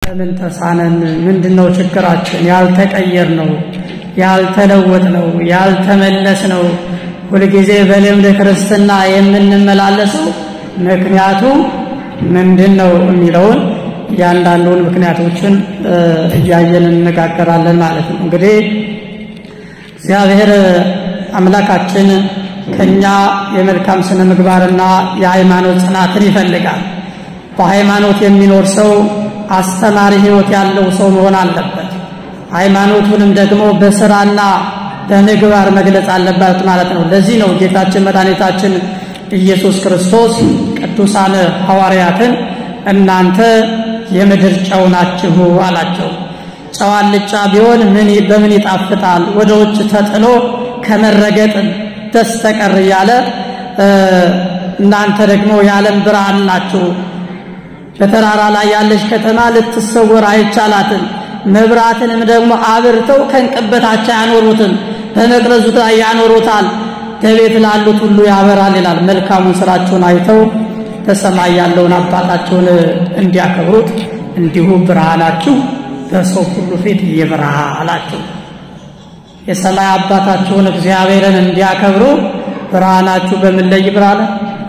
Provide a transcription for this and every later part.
ለምን ተሳነን? ምንድን ነው ችግራችን? ያልተቀየር ነው ያልተለወጥ ነው ያልተመለስ ነው ሁልጊዜ በልምድ ክርስትና የምንመላለሰው ምክንያቱ ምንድን ነው የሚለውን እያንዳንዱን ምክንያቶችን እያየን እንነጋገራለን ማለት ነው። እንግዲህ እግዚአብሔር አምላካችን ከኛ የመልካም ስነ ምግባርና የሃይማኖት ጽናትን ይፈልጋል። በሃይማኖት የሚኖር ሰው አስተማሪ ሕይወት ያለው ሰው መሆን አለበት። ሃይማኖቱንም ደግሞ በስራና በምግባር መግለጽ አለበት ማለት ነው። ለዚህ ነው ጌታችን መድኃኒታችን ኢየሱስ ክርስቶስ ቅዱሳን ሐዋርያትን እናንተ የምድር ጨው ናችሁ አላቸው። ጨው አልጫ ቢሆን ምን በምን ይጣፍጣል? ወደ ውጭ ተጥሎ ከመረገጥ በስተቀር እያለ እናንተ ደግሞ የዓለም ብርሃን ናችሁ። በተራራ ላይ ያለች ከተማ ልትሰወር አይቻላትም። መብራትንም ደግሞ አብርተው ከእንቅበታቸው ያኖሩትም በመቅረዙ ላይ ያኖሩታል። በቤት ላሉት ሁሉ ያበራል ይላል። መልካሙን ስራቸውን አይተው በሰማይ ያለውን አባታቸውን እንዲያከብሩት እንዲሁ ብርሃናችሁ በሰው ሁሉ ፊት ይብራ አላቸው። የሰማይ አባታቸውን እግዚአብሔርን እንዲያከብሩ ብርሃናችሁ በምን ላይ ይብራ አለ?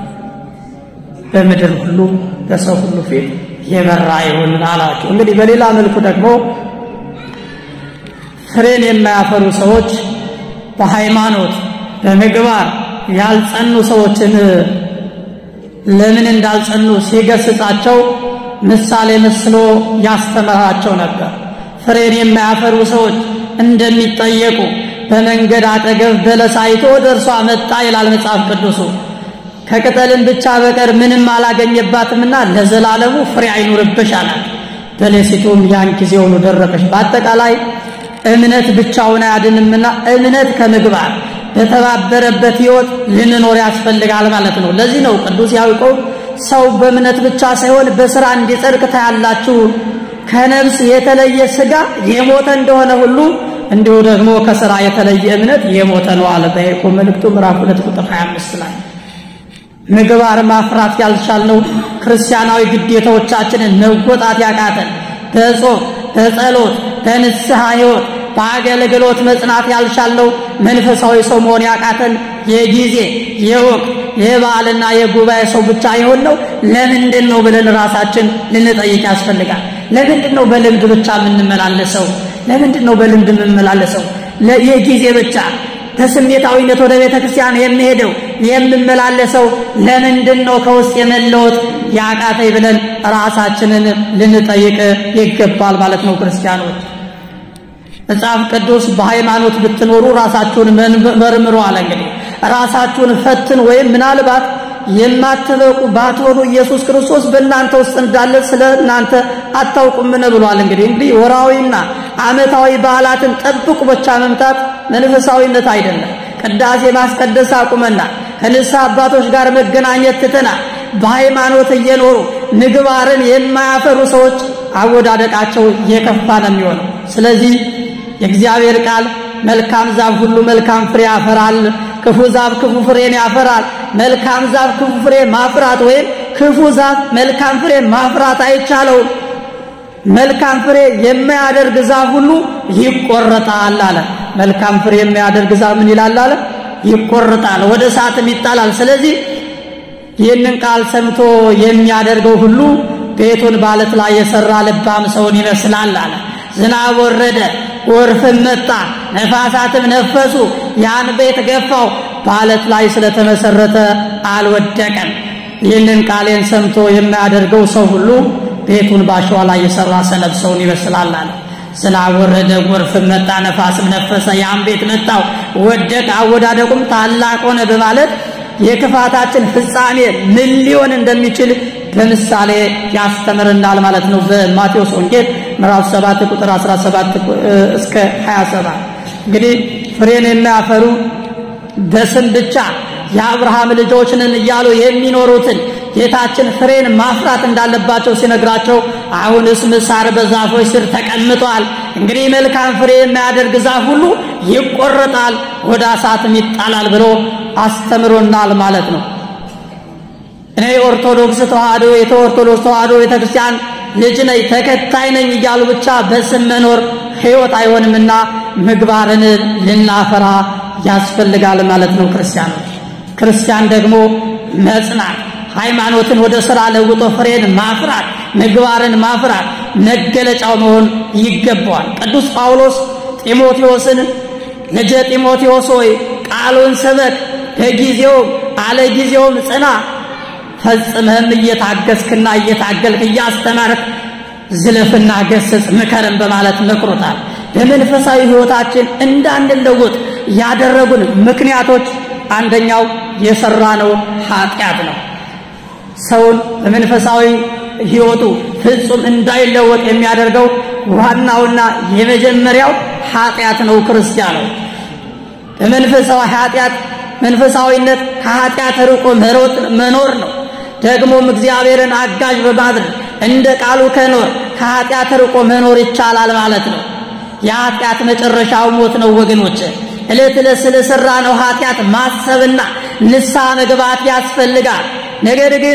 በምድር ሁሉ በሰው ሁሉ ፊት የበራ ይሁን አላቸው። እንግዲህ በሌላ መልኩ ደግሞ ፍሬን የማያፈሩ ሰዎች በሃይማኖት በምግባር ያልጸኑ ሰዎችን ለምን እንዳልጸኑ ሲገስጻቸው ምሳሌ መስሎ ያስተምራቸው ነበር። ፍሬን የማያፈሩ ሰዎች እንደሚጠየቁ በመንገድ አጠገብ በለስ አይቶ ወደ እርሷ መጣ ይላል መጽሐፍ ቅዱሱ። ከቅጠልን ብቻ በቀር ምንም አላገኘባትምና ለዘላለሙ ፍሬ አይኑርብሽ አላት። በለሲቱም ያን ጊዜውኑ ደረቀች። በአጠቃላይ እምነት ብቻውን አያድንምና እምነት ከምግባር በተባበረበት ሕይወት ልንኖር ያስፈልጋል ማለት ነው። ለዚህ ነው ቅዱስ ያዕቆብ ሰው በእምነት ብቻ ሳይሆን በሥራ እንዲጸድቅ ታያላችሁ። ከነፍስ የተለየ ሥጋ የሞተ እንደሆነ ሁሉ እንዲሁ ደግሞ ከሥራ የተለየ እምነት የሞተ ነው አለ በያዕቆብ መልእክቱ ምዕራፍ 2 ቁጥር 25 ላይ ምግባር ማፍራት ያልቻልነው ክርስቲያናዊ ግዴታዎቻችንን መወጣት ያቃተን በጾም በጸሎት በንስሐ ሕይወት በአገልግሎት መጽናት ያልቻልነው መንፈሳዊ ሰው መሆን ያቃተን የጊዜ የወቅት የበዓልና የጉባኤ ሰው ብቻ የሆነው ለምንድን ነው ብለን ራሳችን ልንጠይቅ ያስፈልጋል። ለምንድን ነው በልምድ ብቻ የምንመላለሰው? ለምንድን ነው በልምድ የምንመላለሰው? የጊዜ ብቻ በስሜታዊነት ወደ ቤተ ክርስቲያን የሚሄደው የምመላለሰው ለምንድን ነው ከውስጥ የመለወጥ ያቃተኝ ብለን ራሳችንን ልንጠይቅ ይገባል ማለት ነው። ክርስቲያኖች መጽሐፍ ቅዱስ በሃይማኖት ብትኖሩ ራሳችሁን መርምሩ አለ። እንግዲህ ራሳችሁን ፈትን ወይም ምናልባት የማትበቁ ባትሆኑ ኢየሱስ ክርስቶስ በእናንተ ውስጥ እንዳለ ስለ እናንተ አታውቁምን ብሏል። እንግዲህ እንግዲህ ወራዊና ዓመታዊ በዓላትን ጠብቁ ብቻ መምታት መንፈሳዊነት አይደለም። ቅዳሴ ማስቀደስ አቁመናል። ከንስሐ አባቶች ጋር መገናኘት ትተናል። በሃይማኖት እየኖሩ ምግባርን የማያፈሩ ሰዎች አወዳደቃቸው የከፋ ነው የሚሆነው። ስለዚህ የእግዚአብሔር ቃል መልካም ዛፍ ሁሉ መልካም ፍሬ ያፈራል፣ ክፉ ዛፍ ክፉ ፍሬን ያፈራል። መልካም ዛፍ ክፉ ፍሬ ማፍራት ወይም ክፉ ዛፍ መልካም ፍሬ ማፍራት አይቻለውም። መልካም ፍሬ የማያደርግ ዛፍ ሁሉ ይቆረጣል አለ። መልካም ፍሬ የሚያደርግ ዛፍ ምን ይላል አለ? ይቆረጣል፣ ወደ እሳትም ይጣላል። ስለዚህ ይህንን ቃል ሰምቶ የሚያደርገው ሁሉ ቤቱን ባለት ላይ የሰራ ልባም ሰውን ይመስላል አለ። ዝናብ ወረደ፣ ጎርፍም መጣ፣ ነፋሳትም ነፈሱ፣ ያን ቤት ገፋው፣ ባለት ላይ ስለተመሰረተ አልወደቀም። ይህንን ቃሌን ሰምቶ የሚያደርገው ሰው ሁሉ ቤቱን ባሸዋ ላይ የሰራ ሰነፍ ሰውን ይመስላል አለ። ዝናብ ወረደ፣ ጎርፍም መጣ፣ ነፋስም ነፈሰ፣ ያን ቤት መታው፣ ወደቀ፣ አወዳደቁም ታላቅ ሆነ በማለት የክፋታችን ፍጻሜ ምን ሊሆን እንደሚችል በምሳሌ ያስተምርናል ማለት ነው። በማቴዎስ ወንጌል ምዕራፍ 7 ቁጥር 17 እስከ 27 እንግዲህ ፍሬን የሚያፈሩ በስም ብቻ የአብርሃም ልጆች ነን እያሉ የሚኖሩትን ጌታችን ፍሬን ማፍራት እንዳለባቸው ሲነግራቸው አሁንስ ምሳር በዛፎች ስር ተቀምጧል። እንግዲህ መልካም ፍሬ የሚያደርግ ዛፍ ሁሉ ይቆረጣል፣ ወደ እሳትም ይጣላል ብሎ አስተምሮናል ማለት ነው። እኔ የኦርቶዶክስ ተዋህዶ የኦርቶዶክስ ተዋህዶ ቤተክርስቲያን ልጅ ነኝ ተከታይ ነኝ እያሉ ብቻ በስም መኖር ሕይወት አይሆንምና ምግባርን ልናፈራ ያስፈልጋል ማለት ነው። ክርስቲያኖች ክርስቲያን ደግሞ መጽናት ሃይማኖትን ወደ ሥራ ለውጦ ፍሬን ማፍራት ምግባርን ማፍራት መገለጫው መሆን ይገባዋል። ቅዱስ ጳውሎስ ጢሞቴዎስን ልጄ ጢሞቴዎስ ሆይ ቃሉን ስበክ፣ በጊዜውም አለ ጊዜውም ጽና፣ ፈጽመህም እየታገስክና እየታገልክ እያስተማርክ ዝለፍና ገስጽ ምከርን በማለት መክሮታል። በመንፈሳዊ ሕይወታችን እንዳንለወጥ ያደረጉን ምክንያቶች አንደኛው የሰራነው ኃጢአት ነው። ሰውን በመንፈሳዊ ሕይወቱ ፍጹም እንዳይለወጥ የሚያደርገው ዋናውና የመጀመሪያው ኃጢአት ነው። ክርስቲያኖ በመንፈሳዊ ኃጢአት መንፈሳዊነት ከኃጢአት ርቆ መኖር ነው። ደግሞም እግዚአብሔርን አጋዥ በማድረግ እንደ ቃሉ ከኖር ከኃጢአት ርቆ መኖር ይቻላል ማለት ነው። የኃጢአት መጨረሻው ሞት ነው ወገኖች። ዕለት ዕለት ስለሰራ ነው ኃጢአት ማሰብና ንስሐ መግባት ያስፈልጋል። ነገር ግን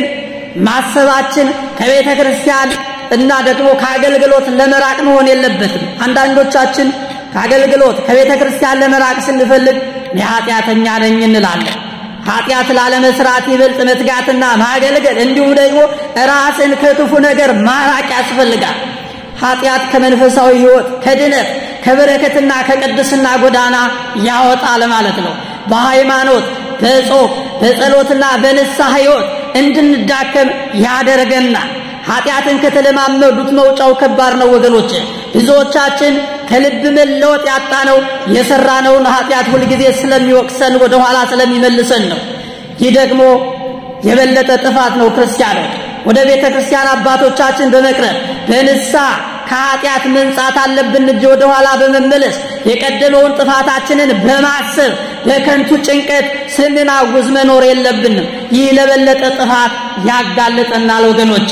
ማሰባችን ከቤተ ክርስቲያን እና ደግሞ ከአገልግሎት ለመራቅ መሆን የለበትም። አንዳንዶቻችን ከአገልግሎት ከቤተ ክርስቲያን ለመራቅ ስንፈልግ የኃጢአተኛ ነኝ እንላለን። ኃጢአት ላለመስራት ይበልጥ መትጋትና ማገልገል እንዲሁም ደግሞ ራስን ከክፉ ነገር ማራቅ ያስፈልጋል። ኃጢአት ከመንፈሳዊ ሕይወት ከድነት ከበረከትና ከቅድስና ጎዳና ያወጣል ማለት ነው። በሃይማኖት በጾም በጸሎትና በንስሐ ሕይወት እንድንዳከም ያደርገናል። ኃጢአትን ከተለማመዱት መውጫው ከባድ ነው ወገኖች። ብዙዎቻችን ከልብ መለወጥ ያጣነው የሰራነውን ኃጢአት ሁልጊዜ ስለሚወቅሰን ወደ ኋላ ስለሚመልሰን ነው። ይህ ደግሞ የበለጠ ጥፋት ነው። ክርስቲያኖች ወደ ቤተ ክርስቲያን አባቶቻችን በመቅረብ በንስሐ ከኃጢአት መንጻት አለብን እንጂ ወደ ኋላ በመመለስ የቀደመውን ጥፋታችንን በማሰብ በከንቱ ጭንቀት ስንናውዝ መኖር የለብንም። ይህ ለበለጠ ጥፋት ያጋልጠናል ወገኖች።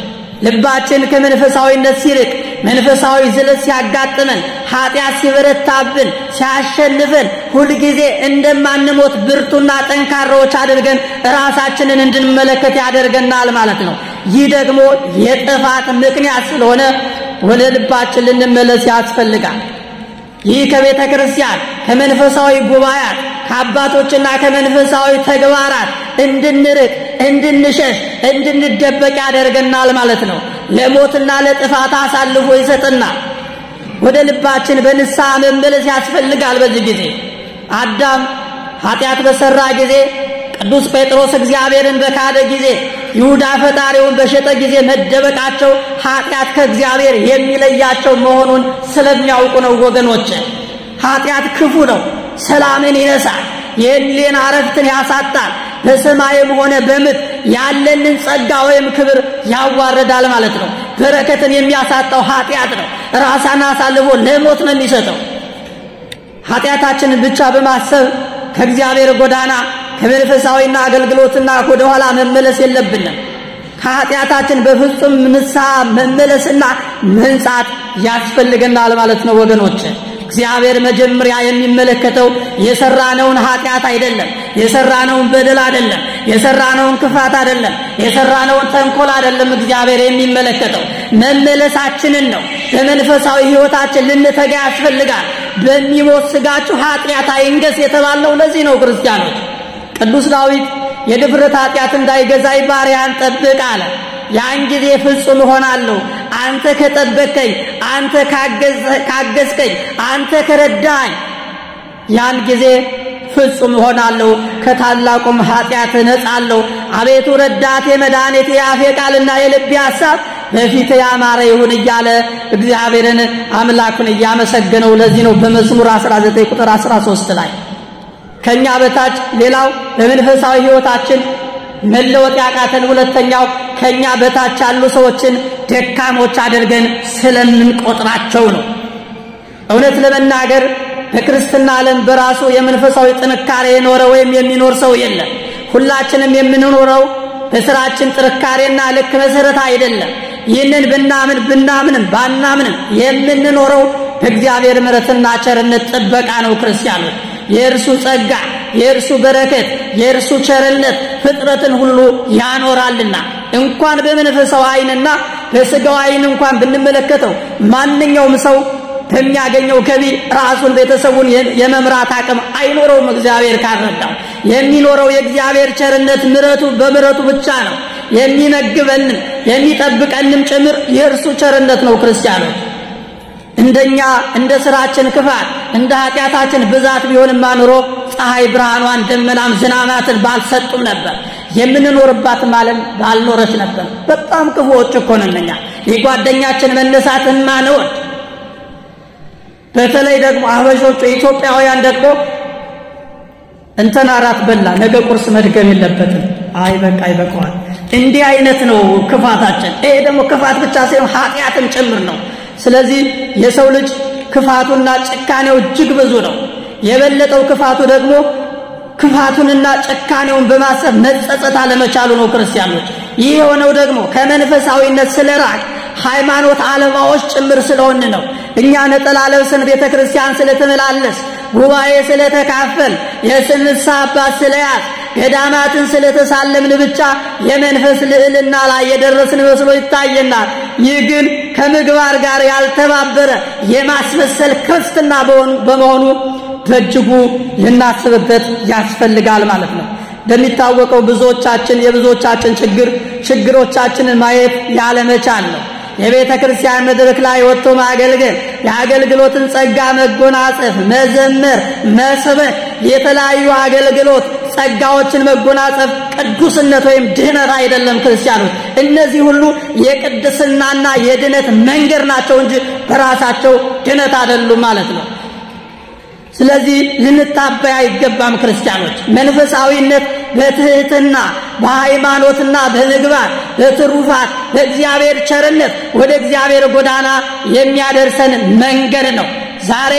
ልባችን ከመንፈሳዊነት ሲርቅ መንፈሳዊ ዝለት ሲያጋጥመን ኃጢአት ሲበረታብን ሲያሸንፈን ሁልጊዜ እንደማንሞት ብርቱና ጠንካራዎች አድርገን ራሳችንን እንድንመለከት ያደርገናል ማለት ነው። ይህ ደግሞ የጥፋት ምክንያት ስለሆነ ወደ ልባችን ልንመለስ ያስፈልጋል። ይህ ከቤተ ክርስቲያን ከመንፈሳዊ ጉባኤያት ከአባቶችና ከመንፈሳዊ ተግባራት እንድንርቅ እንድንሸሽ እንድንደበቅ ያደርገናል ማለት ነው። ለሞትና ለጥፋት አሳልፎ ይሰጥናል። ወደ ልባችን በንስሐ መመለስ ያስፈልጋል። በዚህ ጊዜ አዳም ኃጢአት በሰራ ጊዜ ቅዱስ ጴጥሮስ እግዚአብሔርን በካደ ጊዜ ይሁዳ ፈጣሪውን በሸጠ ጊዜ መደበቃቸው ኃጢአት ከእግዚአብሔር የሚለያቸው መሆኑን ስለሚያውቁ ነው። ወገኖች ኃጢአት ክፉ ነው። ሰላምን ይነሳል። የሕሊና ዕረፍትን ያሳጣል። በሰማይም ሆነ በምድር ያለንን ጸጋ ወይም ክብር ያዋርዳል ማለት ነው። በረከትን የሚያሳጣው ኃጢአት ነው። ራሳን አሳልፎ ለሞት ነው የሚሰጠው። ኃጢአታችንን ብቻ በማሰብ ከእግዚአብሔር ጎዳና ከመንፈሳዊና አገልግሎትና ወደኋላ መመለስ የለብንም። ከኃጢአታችን በፍጹም ንስሐ መመለስና መንጻት ያስፈልገናል ማለት ነው ወገኖች። እግዚአብሔር መጀመሪያ የሚመለከተው የሰራነውን ኃጢአት አይደለም፣ የሰራነውን በደል አይደለም፣ የሰራነውን ክፋት አይደለም፣ የሰራነውን ተንኮል አይደለም። እግዚአብሔር የሚመለከተው መመለሳችንን ነው። በመንፈሳዊ ሕይወታችን ልንተጋ ያስፈልጋል። በሚሞት ሥጋችሁ ኃጢአት አይንገስ የተባለው ለዚህ ነው ክርስቲያኖች። ቅዱስ ዳዊት የድፍረት ኃጢአት እንዳይገዛኝ ባሪያን ጠብቅ አለ። ያን ጊዜ ፍጹም እሆናለሁ። አንተ ከጠበቅከኝ፣ አንተ ካገዝከኝ፣ አንተ ከረዳኝ፣ ያን ጊዜ ፍጹም እሆናለሁ፣ ከታላቁም ኃጢአት እነጻለሁ። አቤቱ ረዳቴ፣ መድኃኒቴ፣ የአፌ ቃልና የልቤ ሐሳብ በፊት ያማረ ይሁን እያለ እግዚአብሔርን አምላኩን እያመሰገነው ለዚህ ነው በመዝሙር 19 ቁጥር 13 ላይ ከኛ በታች ሌላው በመንፈሳዊ ሕይወታችን መለወጥ ያቃተን ሁለተኛው ከኛ በታች ያሉ ሰዎችን ደካሞች አድርገን ስለምንቆጥራቸው ነው። እውነት ለመናገር በክርስትና ዓለም በራሱ የመንፈሳዊ ጥንካሬ የኖረ ወይም የሚኖር ሰው የለም። ሁላችንም የምንኖረው በስራችን ጥንካሬና ልክ መሰረት አይደለም። ይህንን ብናምን ብናምንም ባናምንም የምንኖረው በእግዚአብሔር ምሕረትና ቸርነት ጥበቃ ነው። ክርስቲያኖች የእርሱ ጸጋ፣ የእርሱ በረከት፣ የእርሱ ቸርነት ፍጥረትን ሁሉ ያኖራልና እንኳን በመንፈሳዊ ዓይንና በስጋው ዓይን እንኳን ብንመለከተው ማንኛውም ሰው በሚያገኘው ገቢ ራሱን ቤተሰቡን የመምራት አቅም አይኖረውም። እግዚአብሔር ካልረዳው የሚኖረው የእግዚአብሔር ቸርነት ምረቱ በምረቱ ብቻ ነው። የሚመግበንም የሚጠብቀንም ጭምር የእርሱ ቸርነት ነው። ክርስቲያኖች እንደኛ እንደ ስራችን ክፋት እንደ ኃጢአታችን ብዛት ቢሆንማ ኑሮ ፀሐይ ብርሃኗን ደመናም ዝናማትን ባልሰጡም ነበር። የምንኖርባትም ዓለም ባልኖረች ነበር። በጣም ክፉዎች እኮ ነን እኛ የጓደኛችን መነሳት ማንወድ በተለይ ደግሞ አበሾቹ ኢትዮጵያውያን ደግሞ እንትን አራት በላ ነገ ቁርስ መድገም የለበትም። አይ በቃ ይበቃዋል። እንዲህ አይነት ነው ክፋታችን። ይሄ ደግሞ ክፋት ብቻ ሳይሆን ኃጢአትም ጭምር ነው። ስለዚህ የሰው ልጅ ክፋቱና ጭካኔው እጅግ ብዙ ነው። የበለጠው ክፋቱ ደግሞ ክፋቱንና ጭካኔውን በማሰብ መጸጸት አለመቻሉ ነው። ክርስቲያኖች ይህ የሆነው ደግሞ ከመንፈሳዊነት ስለራቅ ሃይማኖት አለማዎች ጭምር ስለሆን ነው። እኛ ነጠላ ለብሰን ቤተ ክርስቲያን ስለተመላለስ ጉባኤ ስለተካፈል የስንሳ አባት ስለያዝ ገዳማትን ስለተሳለምን ብቻ የመንፈስ ልዕልና ላይ የደረስን መስሎ ይታየናል። ይህ ግን ከምግባር ጋር ያልተባበረ የማስመሰል ክርስትና በመሆኑ በእጅጉ ልናስብበት ያስፈልጋል ማለት ነው። እንደሚታወቀው ብዙዎቻችን የብዙዎቻችን ችግር ችግሮቻችንን ማየት ያለመቻል ነው። የቤተ ክርስቲያን መድረክ ላይ ወጥቶ ማገልገል፣ የአገልግሎትን ጸጋ መጎናጸፍ፣ መዘመር፣ መስበክ፣ የተለያዩ አገልግሎት ጸጋዎችን መጎናጸፍ ቅዱስነት ወይም ድህነት አይደለም። ክርስቲያኖች እነዚህ ሁሉ የቅድስናና የድነት መንገድ ናቸው እንጂ በራሳቸው ድነት አይደሉም ማለት ነው። ስለዚህ ልንታበይ አይገባም። ክርስቲያኖች መንፈሳዊነት በትህትና በሃይማኖትና በምግባር በትሩፋት በእግዚአብሔር ቸርነት ወደ እግዚአብሔር ጎዳና የሚያደርሰን መንገድ ነው። ዛሬ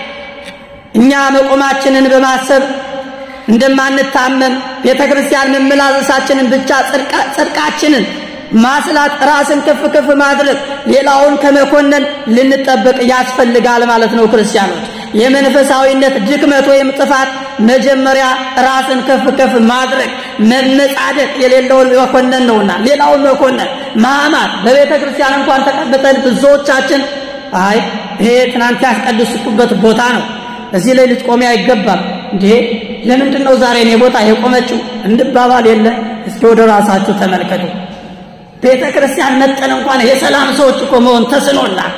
እኛ መቆማችንን በማሰብ እንደማንታመም ቤተ ክርስቲያን መመላለሳችንን ብቻ ጽድቃችንን ማስላት ራስን ከፍ ከፍ ማድረግ ሌላውን ከመኮነን ልንጠበቅ ያስፈልጋል ማለት ነው። ክርስቲያኖች የመንፈሳዊነት ድክመት ወይም ጥፋት መጀመሪያ ራስን ከፍ ከፍ ማድረግ መመጻደቅ የሌለውን መኮነን ነውና ሌላውን መኮነን ማማት። በቤተ ክርስቲያን እንኳን ተቀምጠን ብዙዎቻችን አይ ይሄ ትናንት ያስቀድስኩበት ቦታ ነው፣ እዚህ ላይ ልትቆሚ አይገባም እንዴ ለምንድን ነው ዛሬ እኔ ቦታ የቆመችው እንባባል የለ። እስኪ ወደ ራሳችሁ ተመልከቱ። ቤተ ክርስቲያን መጠን እንኳን የሰላም ሰዎች እኮ መሆን ተስኖናል።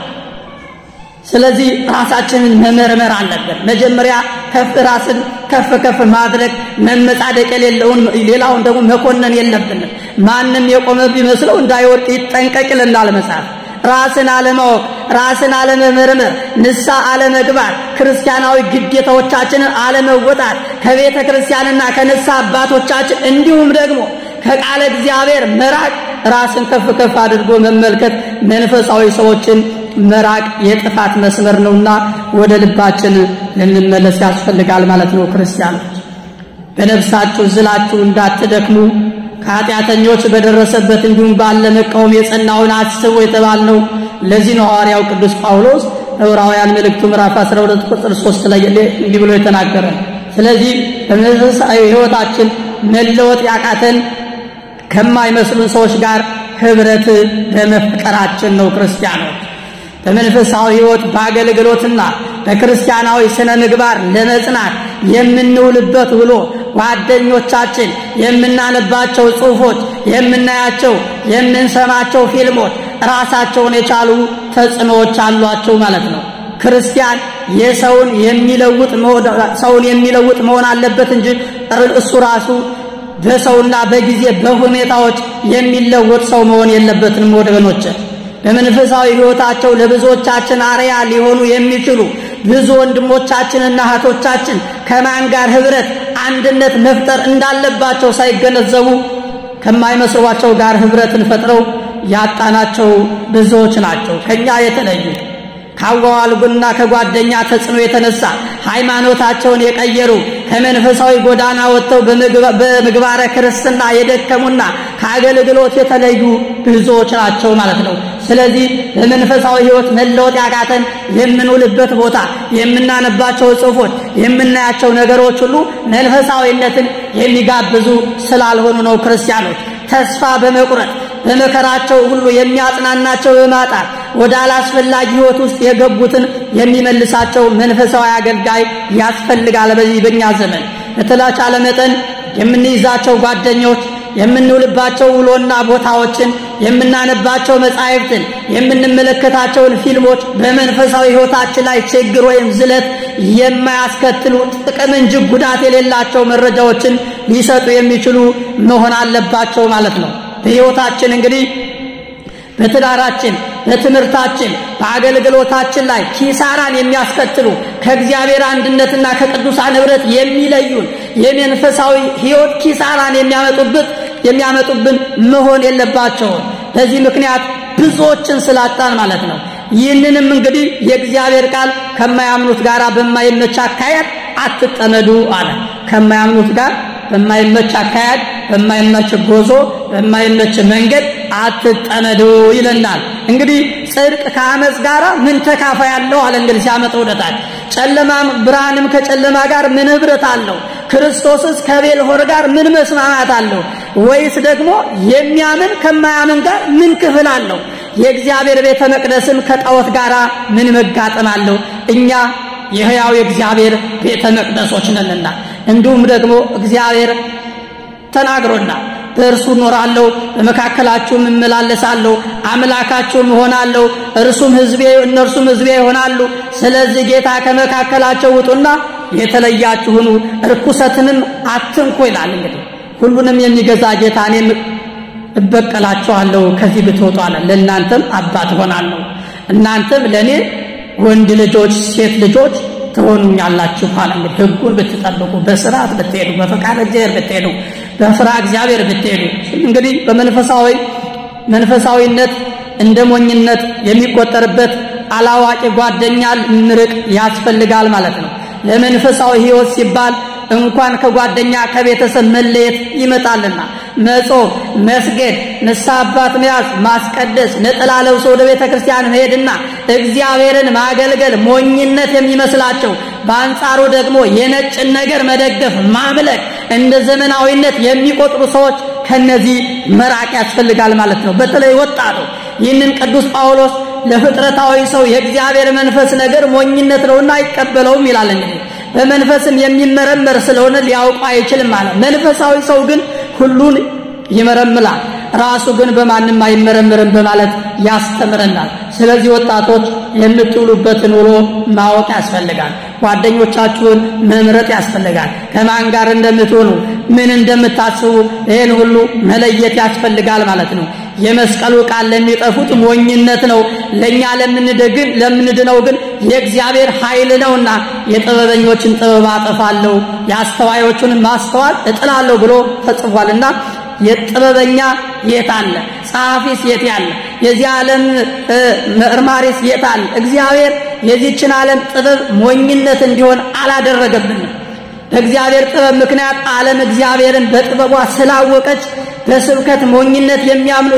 ስለዚህ ራሳችንን መመርመር አለብን። መጀመሪያ ከፍ ራስን ከፍ ከፍ ማድረግ መመጻደቅ የሌለውን ሌላውን ደግሞ መኮነን የለብንም። ማንም የቆመ ቢመስለው እንዳይወድቅ ይጠንቀቅ ይለናል መጽሐፍ። ራስን አለማወቅ፣ ራስን አለመመርመር፣ ንሳ አለመግባት፣ ክርስቲያናዊ ግዴታዎቻችንን አለመወጣት፣ ከቤተ ክርስቲያንና ከንሳ አባቶቻችን እንዲሁም ደግሞ ከቃለ እግዚአብሔር መራቅ፣ ራስን ከፍ ከፍ አድርጎ መመልከት፣ መንፈሳዊ ሰዎችን መራቅ የጥፋት መስመር ነውና ወደ ልባችን ልንመለስ ያስፈልጋል ማለት ነው። ክርስቲያኖች በነፍሳችሁ ዝላችሁ እንዳትደክሙ ከኃጢአተኞች በደረሰበት እንዲሁም ባለ መቃወም የጸናውን አስቡ የተባልነው ለዚህ ነው። ሐዋርያው ቅዱስ ጳውሎስ ዕብራውያን መልእክቱ ምዕራፍ 12 ቁጥር 3 ላይ እንዲህ ብሎ የተናገረ። ስለዚህ በመንፈሳዊ ሕይወታችን መለወጥ ያቃተን ከማይመስሉን ሰዎች ጋር ህብረት በመፍጠራችን ነው። ክርስቲያኖች በመንፈሳዊ ሕይወት በአገልግሎትና በክርስቲያናዊ ስነ ምግባር ለመጽናት የምንውልበት ውሎ ጓደኞቻችን፣ የምናነባቸው ጽሑፎች፣ የምናያቸው የምንሰማቸው ፊልሞች ራሳቸውን የቻሉ ተጽዕኖዎች አሏቸው ማለት ነው። ክርስቲያን የሰውን የሚለውጥ ሰውን የሚለውጥ መሆን አለበት እንጂ እሱ ራሱ በሰውና በጊዜ በሁኔታዎች የሚለወጥ ሰው መሆን የለበትንም ወገኖች። በመንፈሳዊ ሕይወታቸው ለብዙዎቻችን አርያ ሊሆኑ የሚችሉ ብዙ ወንድሞቻችንና እህቶቻችን ከማን ጋር ህብረት፣ አንድነት መፍጠር እንዳለባቸው ሳይገነዘቡ ከማይመስሏቸው ጋር ህብረትን ፈጥረው ያጣናቸው ብዙዎች ናቸው። ከኛ የተለዩ ካዋዋልጉና ከጓደኛ ተጽዕኖ የተነሳ ሃይማኖታቸውን የቀየሩ ከመንፈሳዊ ጎዳና ወጥተው በምግባረ ክርስትና የደከሙና ከአገልግሎት የተለዩ ብዙዎች ናቸው ማለት ነው። ስለዚህ በመንፈሳዊ ሕይወት መለወጥ ያቃተን የምንውልበት ቦታ፣ የምናነባቸው ጽሑፎች፣ የምናያቸው ነገሮች ሁሉ መንፈሳዊነትን የሚጋብዙ ስላልሆኑ ነው። ክርስቲያኖች ተስፋ በመቁረጥ በመከራቸው ሁሉ የሚያጽናናቸው በማጣት ወደ አላስፈላጊ ሕይወት ውስጥ የገቡትን የሚመልሳቸው መንፈሳዊ አገልጋይ ያስፈልጋል። በዚህ በእኛ ዘመን በተቻለ መጠን የምንይዛቸው ጓደኞች የምንውልባቸው ውሎና ቦታዎችን የምናነባቸው መጻሕፍትን የምንመለከታቸውን ፊልሞች በመንፈሳዊ ሕይወታችን ላይ ችግር ወይም ዝለት የማያስከትሉ ጥቅም እንጂ ጉዳት የሌላቸው መረጃዎችን ሊሰጡ የሚችሉ መሆን አለባቸው ማለት ነው። በሕይወታችን እንግዲህ በትዳራችን፣ በትምህርታችን፣ በአገልግሎታችን ላይ ኪሳራን የሚያስከትሉ ከእግዚአብሔር አንድነትና ከቅዱሳን ኅብረት የሚለዩን የመንፈሳዊ ሕይወት ኪሳራን የሚያመጡበት የሚያመጡብን መሆን የለባቸውም። በዚህ ምክንያት ብዙዎችን ስላጣን ማለት ነው። ይህንንም እንግዲህ የእግዚአብሔር ቃል ከማያምኑት ጋር በማይመች አካሄድ አትጠመዱ አለ። ከማያምኑት ጋር በማይመች አካሄድ፣ በማይመች ጎዞ፣ በማይመች መንገድ አትጠመዱ ይለናል። እንግዲህ ጽድቅ ከአመፅ ጋር ምን ተካፋይ አለው አለ። እንግዲህ ሲያመጣ ወደታች ጨለማም ብርሃንም ከጨለማ ጋር ምን ኅብረት አለው? ክርስቶስስ ከቤልሆር ጋር ምን መስማማት አለው? ወይስ ደግሞ የሚያምን ከማያምን ጋር ምን ክፍል አለው? የእግዚአብሔር ቤተ መቅደስም ከጣዖት ጋር ምን መጋጠም አለው? እኛ የሕያው የእግዚአብሔር ቤተ መቅደሶች ነንና እንዲሁም ደግሞ እግዚአብሔር ተናግሮና በእርሱ እኖራለሁ፣ በመካከላችሁም እመላለሳለሁ፣ አምላካችሁም እሆናለሁ፣ እርሱም ሕዝቤ እነርሱም ሕዝቤ ይሆናሉ። ስለዚህ ጌታ ከመካከላቸው ውጡና የተለያችሁ ሁኑ፣ ርኩሰትንም አትንኩ ይላል። እንግዲህ ሁሉንም የሚገዛ ጌታ እኔም እበቀላችኋለሁ ከዚህ ብትወጡ አለ። ለእናንተም አባት እሆናለሁ፣ እናንተም ለእኔ ወንድ ልጆች ሴት ልጆች ትሆኑኛላችሁ አለ። እንግዲህ ሕጉን ብትጠብቁ በስርዓት ብትሄዱ በፈቃድ እግዚአብሔር ብትሄዱ በፍራ እግዚአብሔር ብትሄዱ እንግዲህ በመንፈሳዊ መንፈሳዊነት እንደ ሞኝነት የሚቆጠርበት አላዋቂ ጓደኛ ምርቅ ያስፈልጋል ማለት ነው። ለመንፈሳዊ ሕይወት ሲባል እንኳን ከጓደኛ ከቤተሰብ መለየት ይመጣልና መጾም፣ መስገድ፣ ንስሐ አባት መያዝ፣ ማስቀደስ፣ ነጠላ ለብሶ ወደ ቤተ ክርስቲያን መሄድና እግዚአብሔርን ማገልገል ሞኝነት የሚመስላቸው በአንጻሩ ደግሞ የነጭን ነገር መደገፍ፣ ማምለክ እንደ ዘመናዊነት የሚቆጥሩ ሰዎች ከነዚህ መራቅ ያስፈልጋል ማለት ነው። በተለይ ወጣቱ ይህንን ቅዱስ ጳውሎስ ለፍጥረታዊ ሰው የእግዚአብሔር መንፈስ ነገር ሞኝነት ነውና አይቀበለውም ይላል። እንግዲህ በመንፈስም የሚመረመር ስለሆነ ሊያውቁ አይችልም ማለት። መንፈሳዊ ሰው ግን ሁሉን ይመረምላል፣ ራሱ ግን በማንም አይመረምርም በማለት ያስተምረናል። ስለዚህ ወጣቶች የምትውሉበትን ውሎ ማወቅ ያስፈልጋል። ጓደኞቻችሁን መምረጥ ያስፈልጋል። ከማን ጋር እንደምትሆኑ ምን እንደምታስቡ ይህን ሁሉ መለየት ያስፈልጋል ማለት ነው። የመስቀሉ ቃል ለሚጠፉት ሞኝነት ነው፣ ለእኛ ለምንደግን ለምንድነው ግን የእግዚአብሔር ኃይል ነውና የጥበበኞችን ጥበብ አጠፋለሁ የአስተዋዮቹን ማስተዋል እጥላለሁ ብሎ ተጽፏልና የጥበበኛ የት አለ? ጸሐፊስ የት ያለ? የዚህ ዓለም መርማሪስ የት አለ? እግዚአብሔር የዚችን ዓለም ጥበብ ሞኝነት እንዲሆን አላደረገብንም። በእግዚአብሔር ጥበብ ምክንያት ዓለም እግዚአብሔርን በጥበቧ ስላወቀች በስብከት ሞኝነት የሚያምኑ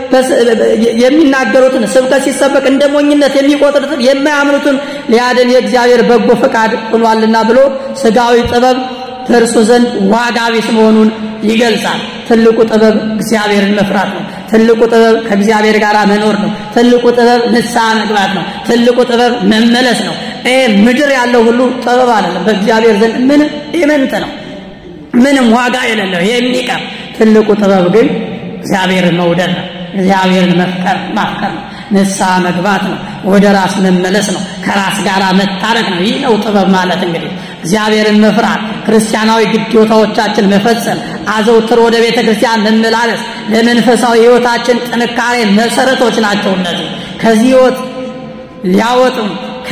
የሚናገሩትን ስብከት ሲሰበክ እንደ ሞኝነት የሚቆጥሩትን የማያምኑትን ሊያድን የእግዚአብሔር በጎ ፈቃድ ሆኗልና ብሎ ስጋዊ ጥበብ በእርሱ ዘንድ ዋጋ ቢስ መሆኑን ይገልጻል። ትልቁ ጥበብ እግዚአብሔርን መፍራት ነው። ትልቁ ጥበብ ከእግዚአብሔር ጋር መኖር ነው። ትልቁ ጥበብ ንስሐ መግባት ነው። ትልቁ ጥበብ መመለስ ነው። ይሄ ምድር ያለው ሁሉ ጥበብ አይደለም። በእግዚአብሔር ዘንድ ምንም ኢምንት ነው፣ ምንም ዋጋ የሌለው የሚቀር ትልቁ ጥበብ ግን እግዚአብሔርን መውደድ ነው። እግዚአብሔርን መፍቀር ማፍቀር ነው። ንስሐ መግባት ነው። ወደ ራስ መመለስ ነው። ከራስ ጋር መታረቅ ነው። ይህ ነው ጥበብ ማለት እንግዲህ እግዚአብሔርን መፍራት፣ ክርስቲያናዊ ግዴታዎቻችን መፈጸም፣ አዘውትር ወደ ቤተ ክርስቲያን መመላለስ ለመንፈሳዊ ሕይወታችን ጥንካሬ መሰረቶች ናቸው። እነዚህ ከዚህ ሕይወት ሊያወጡም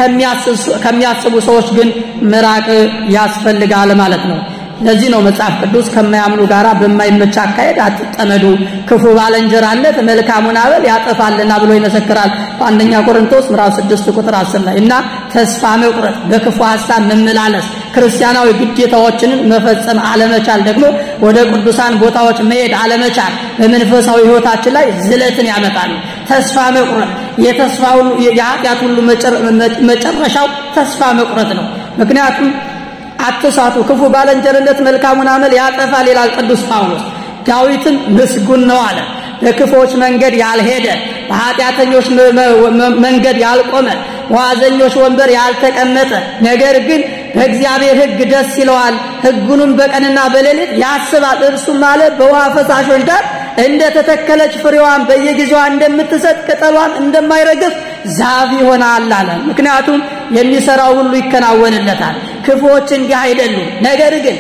ከሚያስቡ ሰዎች ግን ምራቅ ያስፈልጋል ማለት ነው። ለዚህ ነው መጽሐፍ ቅዱስ ከማያምኑ ጋር በማይመች አካሄድ አትጠመዱ፣ ክፉ ባልንጀራነት መልካሙን አበል ያጠፋልና ብሎ ይመሰክራል በአንደኛ ቆሮንቶስ ምዕራፍ 6 ቁጥር 10 ላይ እና ተስፋ መቁረጥ፣ በክፉ ሀሳብ መመላለስ፣ ክርስቲያናዊ ግዴታዎችንን መፈጸም አለመቻል፣ ደግሞ ወደ ቅዱሳን ቦታዎች መሄድ አለመቻል በመንፈሳዊ ሕይወታችን ላይ ዝለትን ያመጣሉ። ተስፋ መቁረጥ የተስፋ ሁሉ የኃጢአት ሁሉ መጨረሻው ተስፋ መቁረጥ ነው። ምክንያቱም አትሳቱ፣ ክፉ ባልንጀርነት መልካሙን አመል ያጠፋል ይላል ቅዱስ ጳውሎስ። ዳዊትም ምስጉን ነው አለ። በክፎች መንገድ ያልሄደ በኃጢአተኞች መንገድ ያልቆመ በዋዘኞች ወንበር ያልተቀመጠ ነገር ግን በእግዚአብሔር ሕግ ደስ ይለዋል፣ ሕጉንም በቀንና በሌሊት ያስባል። እርሱም ማለት በውሃ ፈሳሾች ዳር እንደ ተተከለች ፍሬዋን በየጊዜዋ እንደምትሰጥ ቅጠሏም እንደማይረግፍ ዛፍ ይሆናል አለ። ምክንያቱም የሚሰራው ሁሉ ይከናወንለታል። ክፉዎች እንዲህ አይደሉም። ነገር ግን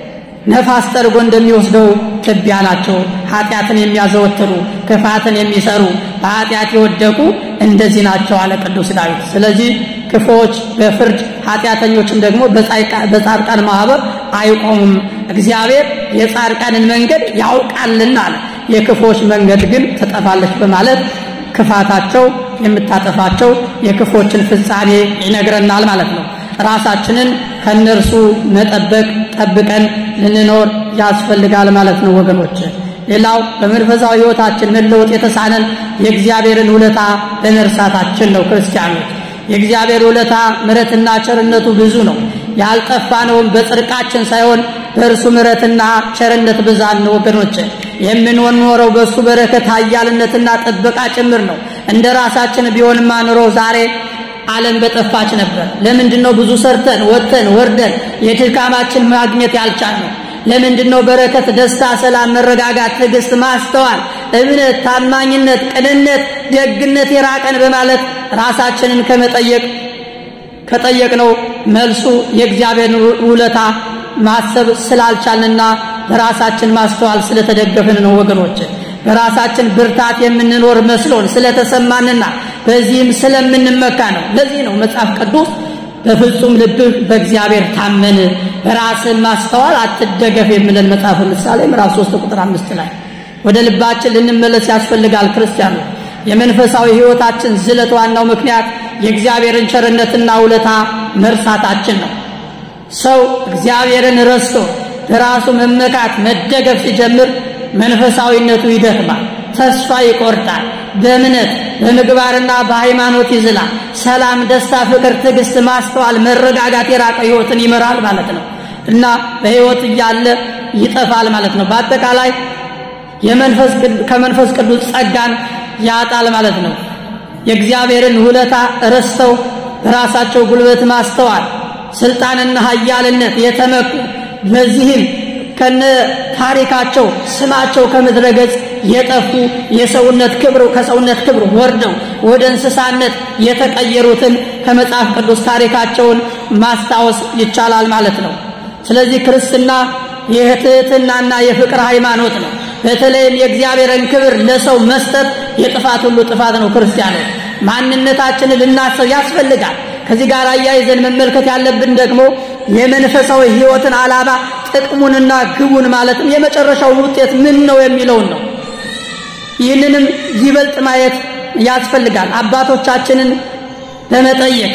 ነፋስ ጠርጎ እንደሚወስደው ትቢያ ናቸው። ኃጢአትን የሚያዘወትሩ ክፋትን የሚሰሩ በኃጢአት የወደቁ እንደዚህ ናቸው አለ ቅዱስ ዳዊት። ስለዚህ ክፉዎች በፍርድ ኃጢአተኞችም ደግሞ በጻድቃን ማህበር አይቆሙም። እግዚአብሔር የጻድቃንን መንገድ ያውቃልና አለ። የክፉዎች መንገድ ግን ትጠፋለች በማለት ክፋታቸው የምታጠፋቸው የክፎችን ፍጻሜ ይነግረናል ማለት ነው። ራሳችንን ከነርሱ መጠበቅ ጠብቀን ልንኖር ያስፈልጋል ማለት ነው ወገኖች። ሌላው በመንፈሳዊ ሕይወታችን መለወጥ የተሳነን የእግዚአብሔርን ውለታ በመርሳታችን ነው። ክርስቲያኖች የእግዚአብሔር ውለታ ምሕረትና ቸርነቱ ብዙ ነው። ያልጠፋነውም በጽድቃችን ሳይሆን በእርሱ ምሕረትና ቸርነት ብዛት ነው ወገኖች። የምንኖረው በእሱ በረከት ኃያልነትና ጥበቃ ጭምር ነው። እንደ ራሳችን ቢሆንማ ኑሮ ዛሬ ዓለም በጠፋች ነበር። ለምንድን ነው ብዙ ሰርተን ወጥተን ወርደን የድካማችን ማግኘት ያልቻልነው? ለምንድን ነው በረከት፣ ደስታ፣ ሰላም፣ መረጋጋት፣ ትዕግስት፣ ማስተዋል፣ እምነት፣ ታማኝነት፣ ቅንነት፣ ደግነት የራቀን በማለት ራሳችንን ከመጠየቅ ከጠየቅነው መልሱ የእግዚአብሔር ውለታ ማሰብ ስላልቻልንና በራሳችን ማስተዋል ስለተደገፍን ነው ወገኖች። በራሳችን ብርታት የምንኖር መስሎን ስለተሰማንና በዚህም ስለምንመካ ነው። ለዚህ ነው መጽሐፍ ቅዱስ በፍጹም ልብህ በእግዚአብሔር ታመን በራስህ ማስተዋል አትደገፍ የሚለን መጽሐፍ ምሳሌ ምዕራፍ 3 ቁጥር አምስት ላይ ወደ ልባችን ልንመለስ ያስፈልጋል። ክርስቲያኑ የመንፈሳዊ ሕይወታችን ዝለት ዋናው ምክንያት የእግዚአብሔርን ቸርነትና ውለታ መርሳታችን ነው። ሰው እግዚአብሔርን ረስቶ በራሱ መመካት መደገፍ ሲጀምር መንፈሳዊነቱ ይደክማል፣ ተስፋ ይቆርጣል፣ በእምነት በምግባርና በሃይማኖት ይዝላል። ሰላም፣ ደስታ፣ ፍቅር፣ ትዕግስት፣ ማስተዋል፣ መረጋጋት የራቀ ሕይወትን ይመራል ማለት ነው እና በሕይወት እያለ ይጠፋል ማለት ነው። በአጠቃላይ ከመንፈስ ቅዱስ ጸጋን ያጣል ማለት ነው። የእግዚአብሔርን ውለታ ረስተው በራሳቸው ጉልበት ማስተዋል፣ ስልጣንና ኃያልነት የተመኩ በዚህም ከነ ታሪካቸው ስማቸው ከምድረ ገጽ የጠፉ የሰውነት ክብር ከሰውነት ክብር ወርደው ወደ እንስሳነት የተቀየሩትን ከመጽሐፍ ቅዱስ ታሪካቸውን ማስታወስ ይቻላል ማለት ነው። ስለዚህ ክርስትና የትህትናና የፍቅር ሃይማኖት ነው። በተለይም የእግዚአብሔርን ክብር ለሰው መስጠት የጥፋት ሁሉ ጥፋት ነው። ክርስቲያኖች ማንነታችንን ልናስብ ያስፈልጋል። ከዚህ ጋር አያይዘን መመልከት ያለብን ደግሞ የመንፈሳዊ ሕይወትን ዓላማ ጥቅሙንና ግቡን ማለትም የመጨረሻውን ውጤት ምን ነው የሚለውን ነው። ይህንንም ይበልጥ ማየት ያስፈልጋል። አባቶቻችንን በመጠየቅ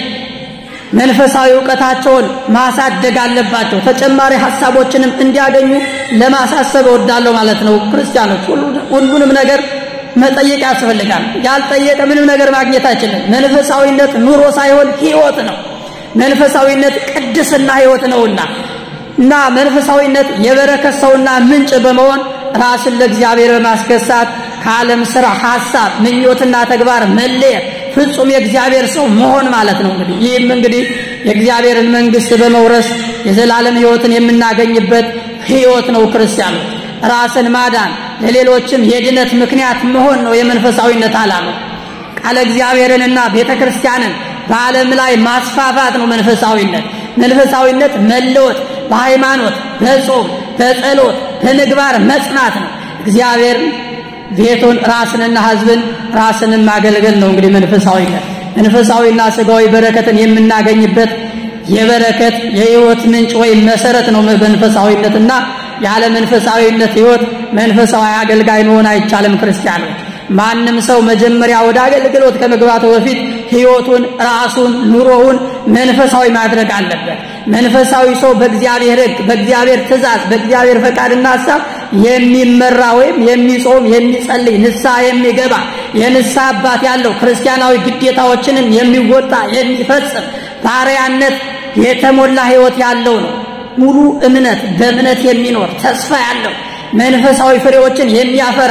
መንፈሳዊ እውቀታቸውን ማሳደግ አለባቸው። ተጨማሪ ሀሳቦችንም እንዲያገኙ ለማሳሰብ እወዳለሁ ማለት ነው። ክርስቲያኖች ሁሉንም ነገር መጠየቅ ያስፈልጋል። ያልጠየቀ ምንም ነገር ማግኘት አይችልም። መንፈሳዊነት ኑሮ ሳይሆን ሕይወት ነው። መንፈሳዊነት ቅድስና ሕይወት ነውና እና መንፈሳዊነት የበረከት ሰውና ምንጭ በመሆን ራስን ለእግዚአብሔር በማስገሳት ከዓለም ስራ፣ ሐሳብ፣ ምኞትና ተግባር መለየት ፍጹም የእግዚአብሔር ሰው መሆን ማለት ነው። እንግዲህ ይህም እንግዲህ የእግዚአብሔርን መንግሥት በመውረስ የዘላለም ሕይወትን የምናገኝበት ሕይወት ነው። ክርስቲያኖች ራስን ማዳን ለሌሎችም የድነት ምክንያት መሆን ነው የመንፈሳዊነት ዓላማ። ቃለ እግዚአብሔርንና ቤተ ክርስቲያንን በዓለም ላይ ማስፋፋት ነው መንፈሳዊነት። መንፈሳዊነት መለወጥ በሃይማኖት በጾም በጸሎት በምግባር መጽናት ነው። እግዚአብሔር ቤቱን ራስንና ሕዝብን ራስንም ማገልገል ነው። እንግዲህ መንፈሳዊነት መንፈሳዊና ስጋዊ በረከትን የምናገኝበት የበረከት የሕይወት ምንጭ ወይም መሰረት ነው መንፈሳዊነትና ያለ መንፈሳዊነት ሕይወት መንፈሳዊ አገልጋይ መሆን አይቻልም። ክርስቲያኖች ማንም ሰው መጀመሪያ ወደ አገልግሎት ከመግባቱ በፊት ሕይወቱን፣ ራሱን፣ ኑሮውን መንፈሳዊ ማድረግ አለበት። መንፈሳዊ ሰው በእግዚአብሔር ሕግ፣ በእግዚአብሔር ትእዛዝ፣ በእግዚአብሔር ፈቃድና ሀሳብ የሚመራ ወይም የሚጾም የሚጸልይ፣ ንስሐ የሚገባ የንስሐ አባት ያለው ክርስቲያናዊ ግዴታዎችንም የሚወጣ የሚፈጽም ባሪያነት የተሞላ ሕይወት ያለው ነው። ሙሉ እምነት በእምነት የሚኖር ተስፋ ያለው መንፈሳዊ ፍሬዎችን የሚያፈራ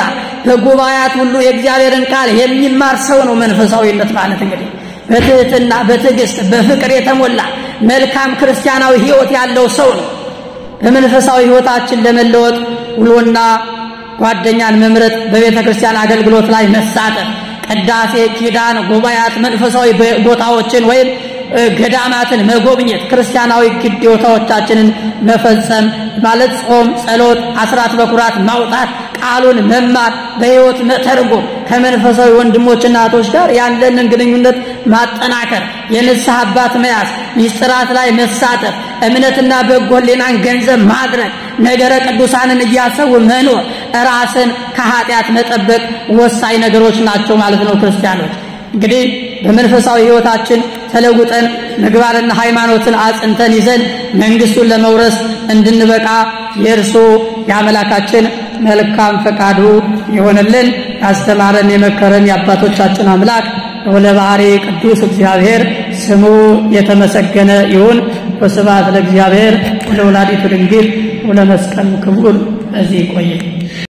በጉባኤያት ሁሉ የእግዚአብሔርን ቃል የሚማር ሰው ነው መንፈሳዊነት ማለት እንግዲህ በትህትና በትዕግስት በፍቅር የተሞላ መልካም ክርስቲያናዊ ሕይወት ያለው ሰው ነው። በመንፈሳዊ ሕይወታችን ለመለወጥ ውሎና ጓደኛን መምረጥ፣ በቤተ ክርስቲያን አገልግሎት ላይ መሳተፍ፣ ቅዳሴ፣ ኪዳን፣ ጉባኤያት፣ መንፈሳዊ ቦታዎችን ወይም ገዳማትን መጎብኘት፣ ክርስቲያናዊ ግዴታዎቻችንን መፈጸም ማለት ጾም፣ ጸሎት፣ አስራት በኩራት ማውጣት፣ ቃሉን መማር፣ በሕይወት መተርጎም፣ ከመንፈሳዊ ወንድሞችና እህቶች ጋር ያለንን ግንኙነት ማጠናከር፣ የንስሐ አባት መያዝ፣ ሚስጥራት ላይ መሳተፍ፣ እምነትና በጎ ሕሊናን ገንዘብ ማድረግ፣ ነገረ ቅዱሳንን እያሰቡ መኖር፣ ራስን ከኃጢአት መጠበቅ ወሳኝ ነገሮች ናቸው ማለት ነው። ክርስቲያኖች እንግዲህ በመንፈሳዊ ሕይወታችን ተለውጠን ምግባርና ሃይማኖትን አጽንተን ይዘን መንግሥቱን ለመውረስ እንድንበቃ የእርሱ የአምላካችን መልካም ፈቃዱ የሆነልን ያስተማረን የመከረን የአባቶቻችን አምላክ ወለ ባህሪ ቅዱስ እግዚአብሔር ስሙ የተመሰገነ ይሁን። ወስብሐት ለእግዚአብሔር ወለወላዲቱ ድንግል ወለመስቀሉ ክቡር። በዚህ ይቆየ።